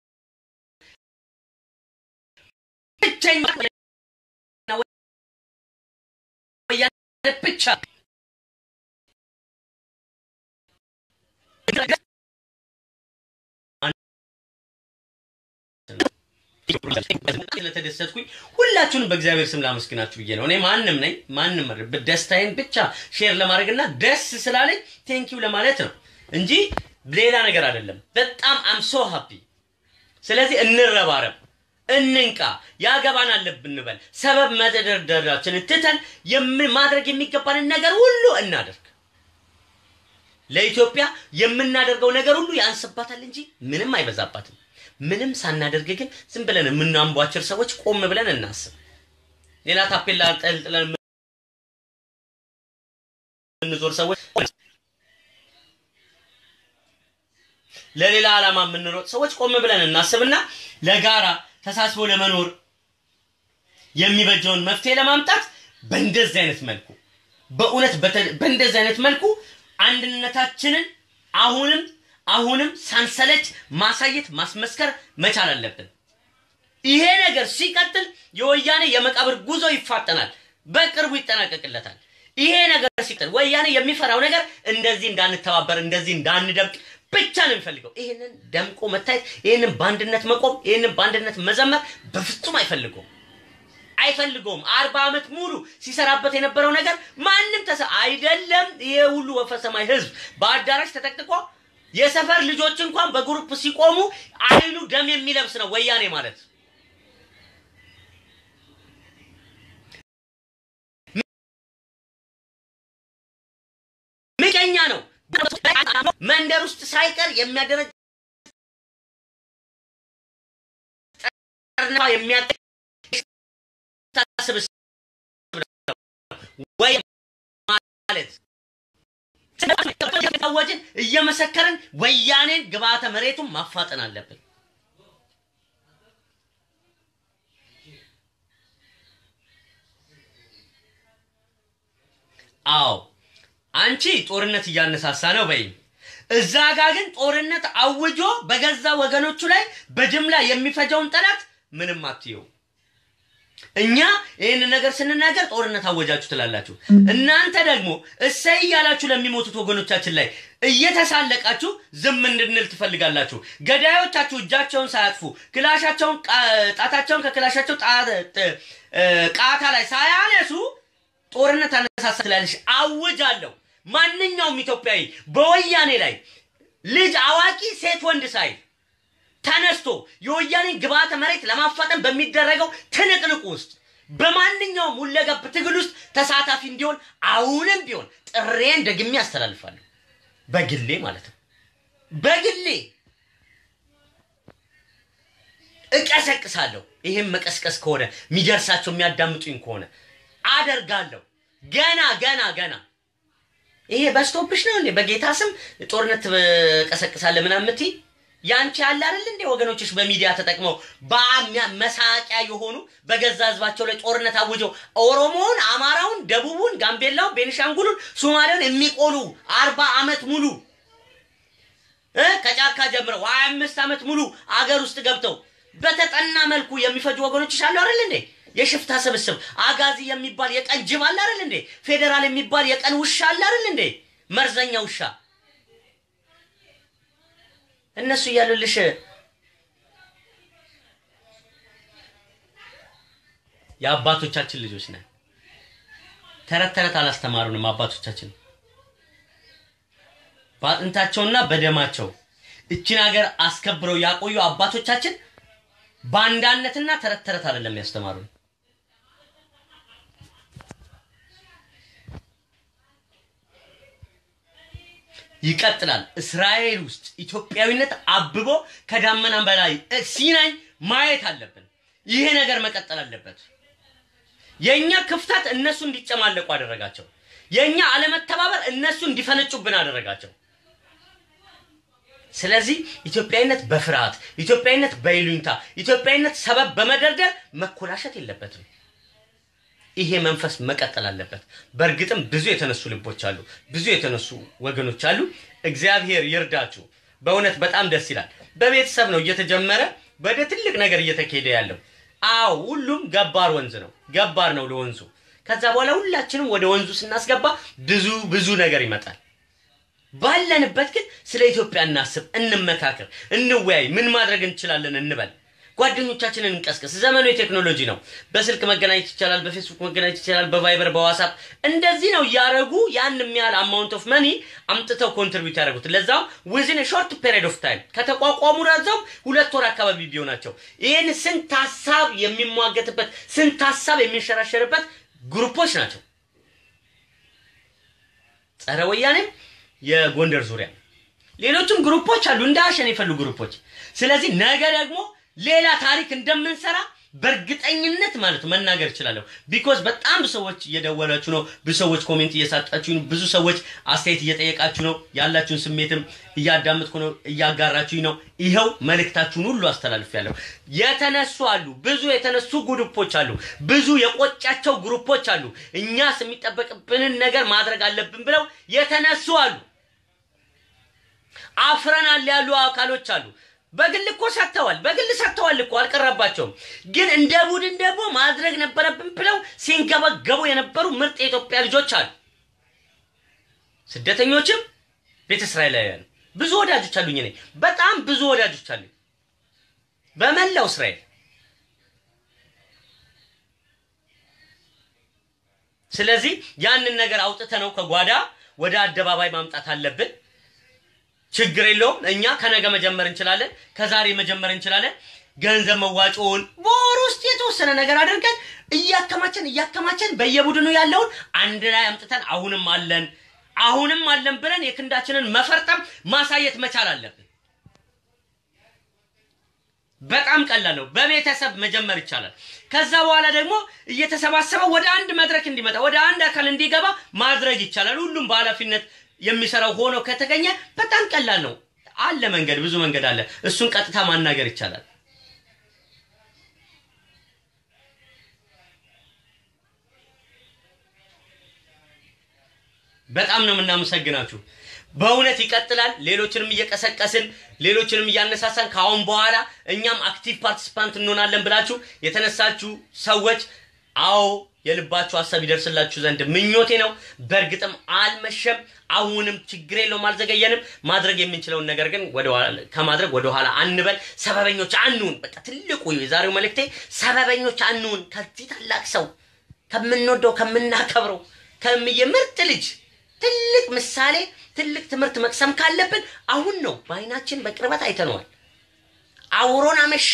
ብቸኛ ወያኔ ብቻ ስለተደሰትኩኝ ሁላችሁንም በእግዚአብሔር ስም ላመስግናችሁ ብዬ ነው። እኔ ማንም ነኝ ማንም ደስታዬን ብቻ ሼር ለማድረግና ደስ ስላለኝ ቴንኪው ለማለት ነው እንጂ ሌላ ነገር አይደለም። በጣም አም ሶ ሃፒ። ስለዚህ እንረባረብ፣ እንንቃ፣ ያገባናል ብንበል፣ ሰበብ መደርደራችንን ትተን ማድረግ የሚገባንን ነገር ሁሉ እናደርግ። ለኢትዮጵያ የምናደርገው ነገር ሁሉ ያንስባታል እንጂ ምንም አይበዛባትም። ምንም ሳናደርግ ግን ዝም ብለን የምናንቧችር ሰዎች ቆም ብለን እናስብ። ሌላ ታፔላ ጠልጥለን የምንዞር ሰዎች ለሌላ ዓላማ የምንሮጥ ሰዎች ቆም ብለን እናስብና ለጋራ ተሳስቦ ለመኖር የሚበጀውን መፍትሄ ለማምጣት በእንደዚህ አይነት መልኩ በእውነት በእንደዚህ አይነት መልኩ አንድነታችንን አሁንም አሁንም ሳንሰለች ማሳየት ማስመስከር መቻል አለብን። ይሄ ነገር ሲቀጥል የወያኔ የመቃብር ጉዞ ይፋጠናል፣ በቅርቡ ይጠናቀቅለታል። ይሄ ነገር ሲቀጥል ወያኔ የሚፈራው ነገር እንደዚህ እንዳንተባበር፣ እንደዚህ እንዳንደምቅ ብቻ ነው የሚፈልገው። ይህንን ደምቆ መታየት፣ ይህንን በአንድነት መቆም፣ ይህንን በአንድነት መዘመር በፍጹም አይፈልገውም አይፈልገውም። አርባ ዓመት ሙሉ ሲሰራበት የነበረው ነገር ማንም ተሰ አይደለም። ይሄ ሁሉ ወፈሰማይ ህዝብ በአዳራሽ ተጠቅጥቆ የሰፈር ልጆች እንኳን በግሩፕ ሲቆሙ አይኑ ደም የሚለብስ ነው ወያኔ ማለት። ምቀኛ ነው። መንደር ውስጥ ሳይቀር የሚያደረግ ወይ ማለት ታወጅን እየመሰከርን ወያኔን ግብዓተ መሬቱን ማፋጠን አለብን። አዎ አንቺ ጦርነት እያነሳሳ ነው በይ። እዛ ጋ ግን ጦርነት አውጆ በገዛ ወገኖቹ ላይ በጅምላ የሚፈጀውን ጠላት ምንም አትየው። እኛ ይህን ነገር ስንናገር ጦርነት አወጃችሁ ትላላችሁ። እናንተ ደግሞ እሰይ እያላችሁ ለሚሞቱት ወገኖቻችን ላይ እየተሳለቃችሁ ዝም እንድንል ትፈልጋላችሁ። ገዳዮቻችሁ እጃቸውን ሳያጥፉ ክላሻቸውን ጣታቸውን ከክላሻቸው ቃታ ላይ ሳያነሱ ጦርነት አነሳሳ ትላለች። አውጃለሁ። ማንኛውም ኢትዮጵያዊ በወያኔ ላይ ልጅ፣ አዋቂ፣ ሴት፣ ወንድ ሳይል ተነስቶ የወያኔን ግብዓተ መሬት ለማፋጠን በሚደረገው ትንቅንቅ ውስጥ በማንኛውም ሁለገብ ትግል ውስጥ ተሳታፊ እንዲሆን አሁንም ቢሆን ጥሬን ደግሜ አስተላልፋለሁ። በግሌ ማለት ነው። በግሌ እቀሰቅሳለሁ። ይህም መቀስቀስ ከሆነ የሚደርሳቸው የሚያዳምጡኝ ከሆነ አደርጋለሁ። ገና ገና ገና ይሄ በስቶፕሽ ነው እንዴ? በጌታ ስም ጦርነት ቀሰቅሳለህ ምናምን የምትይ ያንቺ ያለ አይደል እንዴ? ወገኖችሽ በሚዲያ ተጠቅመው መሳቂያ የሆኑ በገዛ ህዝባቸው ላይ ጦርነት አውጀው ኦሮሞውን፣ አማራውን፣ ደቡቡን፣ ጋምቤላውን፣ ቤኒሻንጉሉን፣ ሶማሌውን የሚቆሉ አርባ ዓመት ሙሉ ከጫካ ጀምረው ሀያ አምስት ዓመት ሙሉ አገር ውስጥ ገብተው በተጠና መልኩ የሚፈጁ ወገኖችሽ አሉ አይደል እንዴ? የሽፍታ ስብስብ አጋዚ የሚባል የቀን ጅብ አለ አይደል እንዴ? ፌዴራል የሚባል የቀን ውሻ አለ አይደል እንዴ? መርዘኛ ውሻ እነሱ እያሉልሽ የአባቶቻችን ልጆች ነን። ተረት ተረት አላስተማሩንም አባቶቻችን በአጥንታቸውና በደማቸው እችን ሀገር አስከብረው ያቆዩ አባቶቻችን ባንዳነትና ተረት ተረት አይደለም ያስተማሩን። ይቀጥላል። እስራኤል ውስጥ ኢትዮጵያዊነት አብቦ ከዳመና በላይ ሲናኝ ማየት አለብን። ይሄ ነገር መቀጠል አለበት። የእኛ ክፍተት እነሱ እንዲጨማለቁ አደረጋቸው። የእኛ አለመተባበር እነሱ እንዲፈነጩብን አደረጋቸው። ስለዚህ ኢትዮጵያዊነት በፍርሃት ኢትዮጵያዊነት በይሉኝታ ኢትዮጵያዊነት ሰበብ በመደርደር መኮላሸት የለበትም። ይሄ መንፈስ መቀጠል አለበት። በእርግጥም ብዙ የተነሱ ልቦች አሉ፣ ብዙ የተነሱ ወገኖች አሉ። እግዚአብሔር ይርዳችሁ። በእውነት በጣም ደስ ይላል። በቤተሰብ ነው እየተጀመረ ወደ ትልቅ ነገር እየተካሄደ ያለው። አዎ ሁሉም ገባር ወንዝ ነው፣ ገባር ነው ለወንዙ። ከዛ በኋላ ሁላችንም ወደ ወንዙ ስናስገባ ብዙ ብዙ ነገር ይመጣል። ባለንበት ግን ስለ ኢትዮጵያ እናስብ፣ እንመካከር፣ እንወያይ። ምን ማድረግ እንችላለን እንበል። ጓደኞቻችንን እንቀስቀስ። ዘመኑ የቴክኖሎጂ ነው። በስልክ መገናኘት ይቻላል፣ በፌስቡክ መገናኘት ይቻላል፣ በቫይበር በዋትስአፕ እንደዚህ ነው እያደረጉ ያን የሚያህል አማውንት ኦፍ መኒ አምጥተው ኮንትሪቢዩት ያደረጉት ለዛውም ዊዝን ሾርት ፔሪድ ኦፍ ታይም ከተቋቋሙ ረዘውም ሁለት ወር አካባቢ ቢሆናቸው ይህን ስንት ሀሳብ የሚሟገትበት ስንት ሀሳብ የሚንሸራሸርበት ግሩፖች ናቸው። ጸረ ወያኔም የጎንደር ዙሪያ ሌሎችም ግሩፖች አሉ፣ እንደ አሸን የፈሉ ግሩፖች። ስለዚህ ነገ ደግሞ ሌላ ታሪክ እንደምንሰራ በእርግጠኝነት ማለት መናገር እችላለሁ። ቢኮዝ በጣም ብዙ ሰዎች እየደወላችሁ ነው፣ ብዙ ሰዎች ኮሜንት እየሳጣችሁ ነው፣ ብዙ ሰዎች አስተያየት እየጠየቃችሁ ነው። ያላችሁን ስሜትም እያዳመጥኩ ነው፣ እያጋራችሁኝ ነው። ይኸው መልእክታችሁን ሁሉ አስተላልፌያለሁ። የተነሱ አሉ፣ ብዙ የተነሱ ግሩፖች አሉ፣ ብዙ የቆጫቸው ግሩፖች አሉ። እኛስ የሚጠበቅብንን ነገር ማድረግ አለብን ብለው የተነሱ አሉ። አፍረናል ያሉ አካሎች አሉ። በግል እኮ ሰጥተዋል። በግል ሰጥተዋል እኮ አልቀረባቸውም። ግን እንደ ቡድን ደግሞ ማድረግ ነበረብን ብለው ሲንገበገቡ የነበሩ ምርጥ የኢትዮጵያ ልጆች አሉ። ስደተኞችም ቤተ እስራኤላውያን ብዙ ወዳጆች አሉኝ። እኔ በጣም ብዙ ወዳጆች አሉኝ በመላው እስራኤል። ስለዚህ ያንን ነገር አውጥተ ነው ከጓዳ ወደ አደባባይ ማምጣት አለብን። ችግር የለውም። እኛ ከነገ መጀመር እንችላለን፣ ከዛሬ መጀመር እንችላለን። ገንዘብ መዋጮውን በወር ውስጥ የተወሰነ ነገር አድርገን እያከማቸን እያከማቸን በየቡድኑ ያለውን አንድ ላይ አምጥተን አሁንም አለን አሁንም አለን ብለን የክንዳችንን መፈርጠም ማሳየት መቻል አለብን። በጣም ቀላል ነው። በቤተሰብ መጀመር ይቻላል። ከዛ በኋላ ደግሞ እየተሰባሰበ ወደ አንድ መድረክ እንዲመጣ ወደ አንድ አካል እንዲገባ ማድረግ ይቻላል። ሁሉም በኃላፊነት የሚሰራው ሆኖ ከተገኘ በጣም ቀላል ነው። አለ መንገድ፣ ብዙ መንገድ አለ። እሱን ቀጥታ ማናገር ይቻላል። በጣም ነው የምናመሰግናችሁ። በእውነት ይቀጥላል። ሌሎችንም እየቀሰቀስን ሌሎችንም እያነሳሳን ከአሁን በኋላ እኛም አክቲቭ ፓርቲሲፓንት እንሆናለን ብላችሁ የተነሳችሁ ሰዎች አዎ የልባችሁ ሀሳብ ይደርስላችሁ ዘንድ ምኞቴ ነው። በእርግጥም አልመሸም። አሁንም ችግር የለውም፣ አልዘገየንም። ማድረግ የምንችለውን ነገር ግን ከማድረግ ወደኋላ አንበል። ሰበበኞች አንሁን። በቃ ትልቁ የዛሬው መልእክቴ ሰበበኞች አንሁን። ከዚህ ታላቅ ሰው ከምንወደው ከምናከብረው ከምየ ምርጥ ልጅ ትልቅ ምሳሌ ትልቅ ትምህርት መቅሰም ካለብን አሁን ነው። በአይናችን በቅርበት አይተነዋል። አውሮን አመሸ።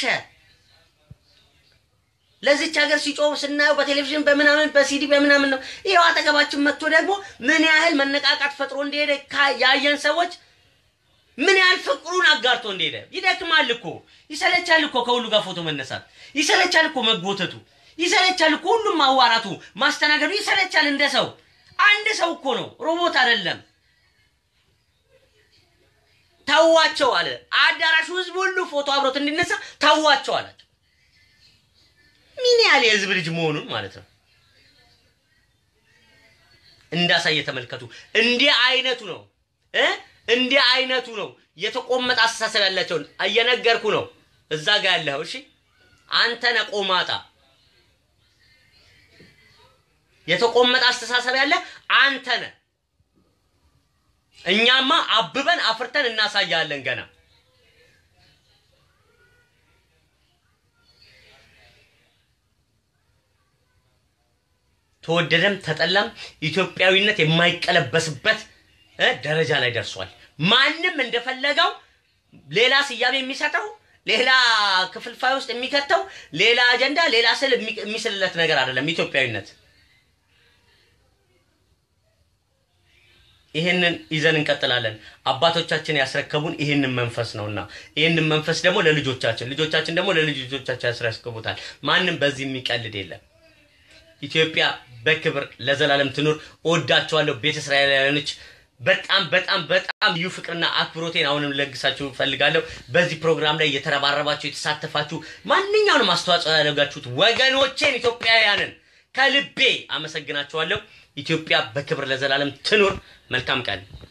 ለዚች ሀገር ሲጮህ ስናየው በቴሌቪዥን በምናምን በሲዲ በምናምን ነው። ይኸው አጠገባችን መጥቶ ደግሞ ምን ያህል መነቃቃት ፈጥሮ እንደሄደ ያየን ሰዎች ምን ያህል ፍቅሩን አጋርቶ እንደሄደ ይደክማል እኮ ይሰለቻል እኮ ከሁሉ ጋር ፎቶ መነሳት ይሰለቻል እኮ መጎተቱ ይሰለቻል እኮ ሁሉም ማዋራቱ ማስተናገዱ ይሰለቻል። እንደ ሰው አንድ ሰው እኮ ነው፣ ሮቦት አይደለም። ተዋቸው አለ አዳራሹ ህዝብ ሁሉ ፎቶ አብሮት እንዲነሳ ተዋቸው አላቸው። ምን ያህል የህዝብ ልጅ መሆኑን ማለት ነው እንዳሳየ ተመልከቱ። እንዲህ አይነቱ ነው እ እንዲህ አይነቱ ነው የተቆመጠ አስተሳሰብ ያላቸውን እየነገርኩ ነው። እዛ ጋር ያለኸው እሺ፣ አንተ ነህ ቆማጣ። የተቆመጠ አስተሳሰብ ያለ አንተ ነህ። እኛማ አብበን አፍርተን እናሳያለን ገና ተወደደም ተጠላም ኢትዮጵያዊነት የማይቀለበስበት ደረጃ ላይ ደርሷል። ማንም እንደፈለገው ሌላ ስያሜ የሚሰጠው ሌላ ክፍልፋይ ውስጥ የሚከተው ሌላ አጀንዳ ሌላ ስል የሚስልለት ነገር አይደለም ኢትዮጵያዊነት። ይህንን ይዘን እንቀጥላለን። አባቶቻችን ያስረከቡን ይህንን መንፈስ ነውና ይህንን መንፈስ ደግሞ ለልጆቻችን ልጆቻችን ደግሞ ለልጅ ልጆቻችን ያስረክቡታል። ማንም በዚህ የሚቀልድ የለም። ኢትዮጵያ በክብር ለዘላለም ትኑር። እወዳቸዋለሁ ቤተ እስራኤላውያኖች። በጣም በጣም በጣም ልዩ ፍቅርና አክብሮቴን አሁንም ለግሳችሁ እፈልጋለሁ። በዚህ ፕሮግራም ላይ የተረባረባችሁ የተሳተፋችሁ፣ ማንኛውንም አስተዋጽኦ ያደረጋችሁት ወገኖቼን ኢትዮጵያውያንን ከልቤ አመሰግናችኋለሁ። ኢትዮጵያ በክብር ለዘላለም ትኑር። መልካም ቀን